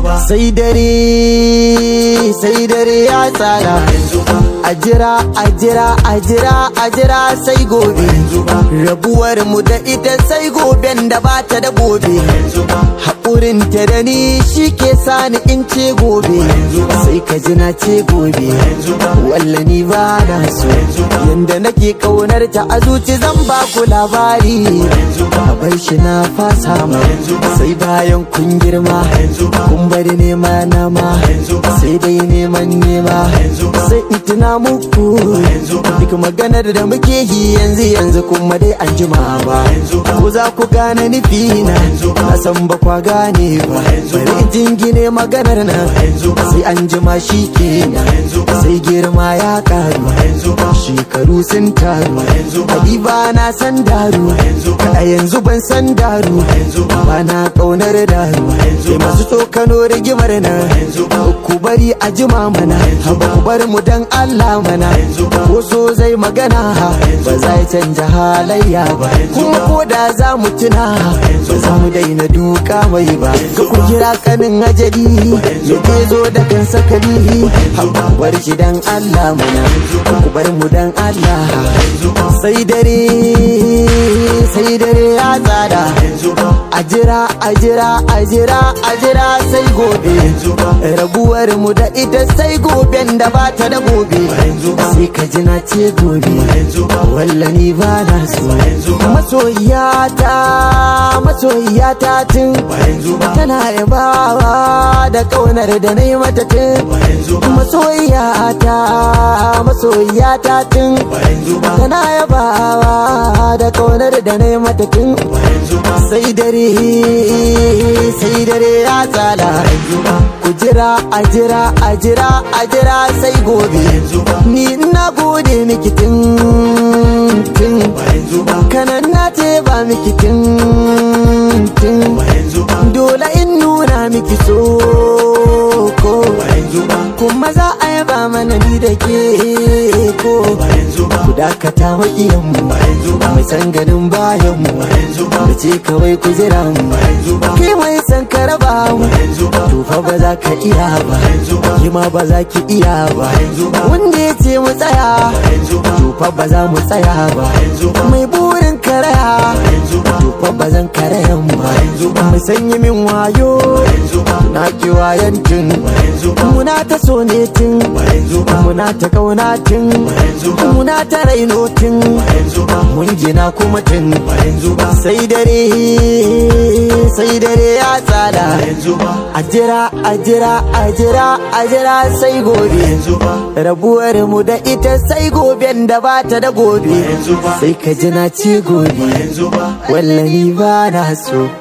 sai dare sai dare ya tsara a jira a jira a jira a jira sai gobe rabuwar mu da ita sai goben da ba ta da gobe haƙurin ta da ni shi ke sani in ce gobe sai ka ji na ce gobe walla ni ba na so yanda nake kaunar ta a zuci zan ba ku labari a bar shi na fasa ma sai bayan kun girma kun bari nema nama sai dai neman nema sai in tuna muku duk maganar da muke yi yanzu yanzu kuma dai an jima ba ko za ku gane nufi na na san ba kwa gane ba bari in jingine maganar na sai an jima shi kenan sai girma ya karu shekaru sun taru Habiba na san daru a yanzu ban san daru ba na kaunar daru sai masu tsokano rigimar na ku bari a jima mana haba ku bar mu dan Allah mana ko so zai magana ba zai canja halayya ba kuma ko da za mu tuna ba za mu daina duka mai ba ga ku kira kanin ajali ya ke zo da kan sakali haba ku bar shi dan Allah mana ku bar mu dan Allah sai dare sai dare ya tsada a jira a jira a jira a jira sai gobe rabuwar mu da ita sai goben da ba ta da gobe sai ka ji na ce gobe wallani ba na so masoyiyata masoyiyata tun tana yabawa da kaunar da na yi mata tun masoyiyata masoyiyata tun tana yabawa da kaunar da na yi mata tun sai dare sai dare ya tsala ku jira a jira a jira a jira sai gobe ni na gode miki tun tun kanan na ce ba miki tun tun dole in nuna miki so ko kuma za a yaba mana ni da ke ko ku dakata makiyanmu mai san ganin bayanmu da ce kawai ku jira mu ke mai san ka raba mu tufa ba za ka iya ba ki ma ba za ki iya ba wanda ya ce mu tsaya tufa ba za mu tsaya ba mai burin karaya tufa ba zan karayan ba mai sanyi min wayo na ki wayan tun muna ta so ne tun muna ta kauna tun muna ta raino tun mun gina kuma tun sai dare sai dare ya tsada a jira a jira a jira a jira sai gobe rabuwar mu da ita sai goben da ba ta da gobe sai ka ji na ci gobe wallahi ba na so